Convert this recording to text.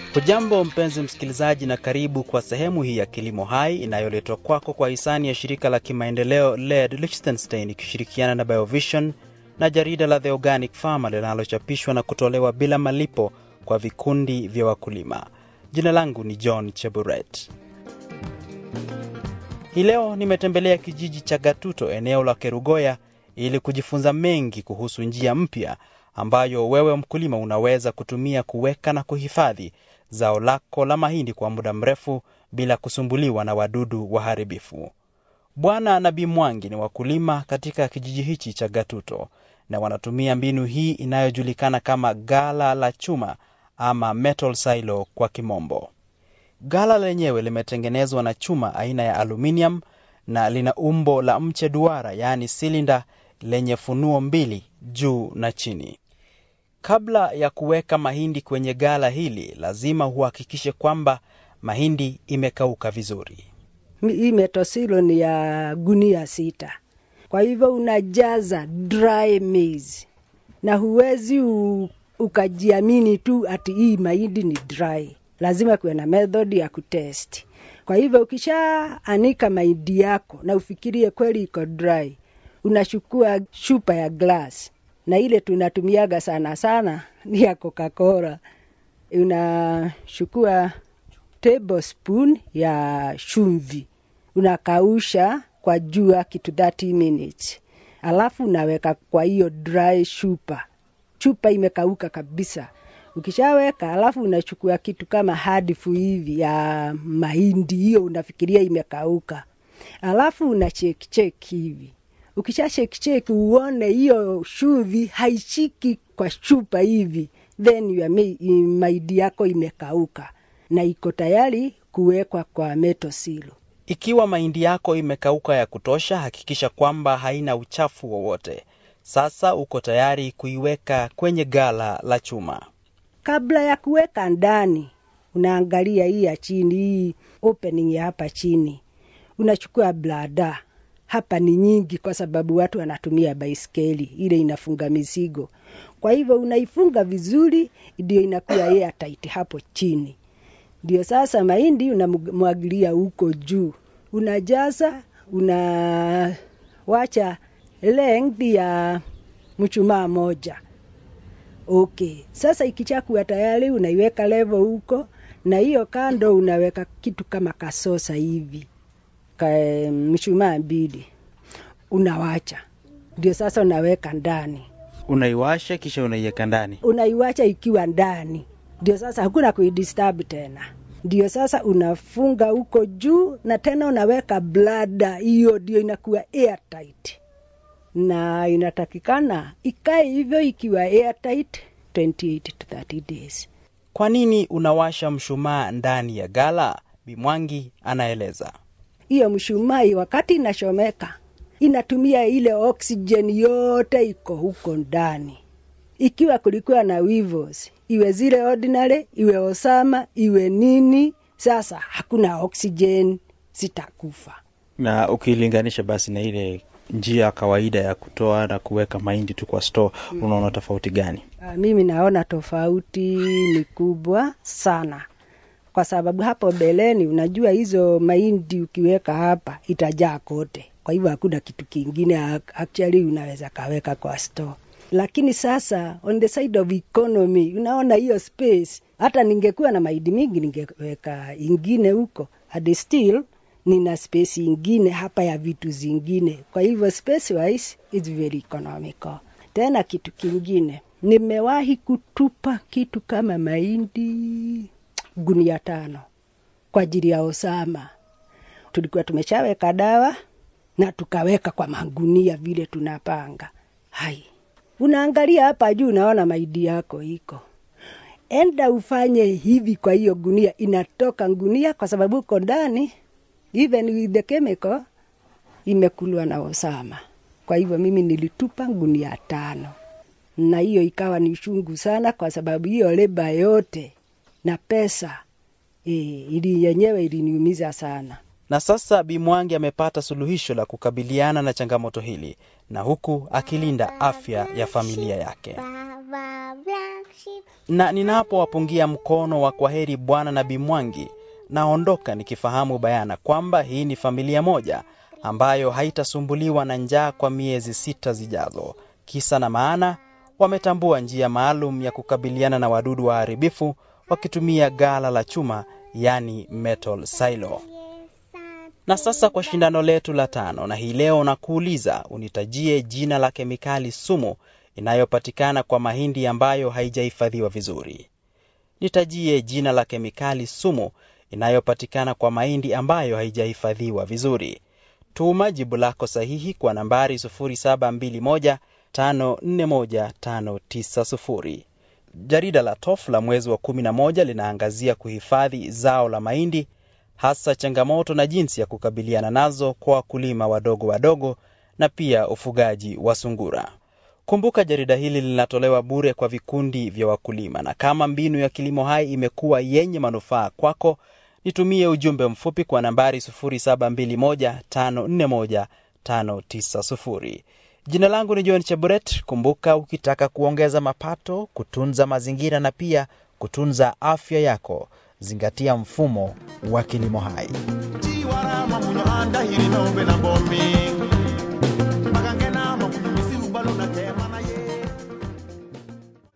Hujambo mpenzi msikilizaji, na karibu kwa sehemu hii ya Kilimo Hai inayoletwa kwako kwa hisani ya shirika la kimaendeleo LED Liechtenstein ikishirikiana na Biovision na jarida la The Organic Farmer linalochapishwa na kutolewa bila malipo kwa vikundi vya wakulima. Jina langu ni John Cheburet. Hii leo nimetembelea kijiji cha Gatuto, eneo la Kerugoya, ili kujifunza mengi kuhusu njia mpya ambayo wewe mkulima unaweza kutumia kuweka na kuhifadhi zao lako la mahindi kwa muda mrefu bila kusumbuliwa na wadudu waharibifu. Bwana na Bi Mwangi ni wakulima katika kijiji hichi cha Gatuto na wanatumia mbinu hii inayojulikana kama gala la chuma ama metal silo kwa kimombo. Gala lenyewe limetengenezwa na chuma aina ya aluminium na lina umbo la mche duara, yaani silinda lenye funuo mbili juu na chini. Kabla ya kuweka mahindi kwenye gala hili, lazima uhakikishe kwamba mahindi imekauka vizuri. Hii metosilo ni ya gunia sita, kwa hivyo unajaza dry maize na huwezi u, ukajiamini tu ati hii mahindi ni dry. Lazima kuwe na method ya kutest. Kwa hivyo ukishaanika mahindi yako na ufikirie kweli iko dry, unachukua chupa ya glass na ile tunatumiaga sana sana ni ya Coca-Cola. Unachukua tablespoon ya chumvi, unakausha kwa jua kitu 30 minutes, alafu unaweka kwa hiyo dry chupa. Chupa imekauka kabisa. Ukishaweka alafu unachukua kitu kama hadifu hivi ya mahindi, hiyo unafikiria imekauka, alafu una check check hivi ukisha shake shake uone hiyo chumvi haishiki kwa chupa hivi, then ya mahindi yako imekauka na iko tayari kuwekwa kwa meto silo. Ikiwa mahindi yako imekauka ya kutosha, hakikisha kwamba haina uchafu wowote. Sasa uko tayari kuiweka kwenye gala la chuma. Kabla ya kuweka ndani, unaangalia hii ya chini, hii opening ya hapa chini, unachukua blada hapa ni nyingi kwa sababu watu wanatumia baiskeli ile inafunga mizigo. Kwa hivyo unaifunga vizuri, ndio inakuwa airtight hapo chini. Ndio sasa mahindi unamwagilia huko juu, unajaza, unawacha length ya mchumaa moja. Okay, sasa ikichakuwa tayari, unaiweka level huko, na hiyo kando unaweka kitu kama kasosa hivi mshumaa mbili unawacha, ndio sasa unaweka ndani. Unaiwasha kisha unaiweka ndani, unaiwacha ikiwa ndani, ndio sasa hakuna kuidisturb tena. Ndio sasa unafunga huko juu, na tena unaweka blada, hiyo ndio inakuwa airtight, na inatakikana ikae hivyo ikiwa airtight 28 to 30 days. Kwa nini unawasha mshumaa ndani ya gala? Bimwangi anaeleza hiyo mshumaa wakati inachomeka inatumia ile oxygen yote iko huko ndani. Ikiwa kulikuwa na weevils, iwe zile ordinary, iwe osama, iwe nini, sasa hakuna oxygen, zitakufa. Na ukilinganisha basi na ile njia ya kawaida ya kutoa na kuweka mahindi tu kwa store, mm. unaona tofauti gani? Uh, mimi naona tofauti ni kubwa sana kwa sababu hapo mbeleni, unajua hizo mahindi ukiweka hapa itajaa kote, kwa hivyo hakuna kitu kingine actually unaweza kaweka kwa store. Lakini sasa on the side of economy, unaona hiyo space, hata ningekuwa na mahindi mingi ningeweka ingine huko, and still nina space ingine hapa ya vitu zingine, kwa hivyo space wise it's very economical. Tena kitu kingine, nimewahi kutupa kitu kama mahindi gunia tano kwa ajili ya Osama. Tulikuwa tumeshaweka dawa na tukaweka kwa magunia vile tunapanga. Hai, unaangalia hapa juu, unaona mahindi yako iko enda ufanye hivi kwa hiyo gunia, inatoka gunia kwa sababu uko ndani, even with the chemical imekulwa na Osama. Kwa hivyo mimi nilitupa gunia tano, na hiyo ikawa ni shungu sana, kwa sababu hiyo leba yote na pesa e, ili yenyewe iliniumiza sana. Na sasa Bimwangi amepata suluhisho la kukabiliana na changamoto hili na huku akilinda afya ya familia yake. Baba black sheep, na ninapowapungia mkono wa kwaheri Bwana na Bi Mwangi, naondoka nikifahamu bayana kwamba hii ni familia moja ambayo haitasumbuliwa na njaa kwa miezi sita zijazo. Kisa na maana, wametambua njia maalum ya kukabiliana na wadudu waharibifu wakitumia gala la chuma, yani metal silo. Na sasa kwa shindano letu la tano, na hii leo nakuuliza unitajie jina la kemikali sumu inayopatikana kwa mahindi ambayo haijahifadhiwa vizuri. Nitajie jina la kemikali sumu inayopatikana kwa mahindi ambayo haijahifadhiwa vizuri. Tuma jibu lako sahihi kwa nambari 0721541590. Jarida la TOF la mwezi wa 11 linaangazia kuhifadhi zao la mahindi, hasa changamoto na jinsi ya kukabiliana nazo kwa wakulima wadogo wadogo na pia ufugaji wa sungura. Kumbuka jarida hili linatolewa bure kwa vikundi vya wakulima, na kama mbinu ya kilimo hai imekuwa yenye manufaa kwako, nitumie ujumbe mfupi kwa nambari 0721541590. Jina langu ni John Cheburet. Kumbuka, ukitaka kuongeza mapato, kutunza mazingira na pia kutunza afya yako, zingatia mfumo wa kilimo hai. tiwarama muno andahiri nombe na bomi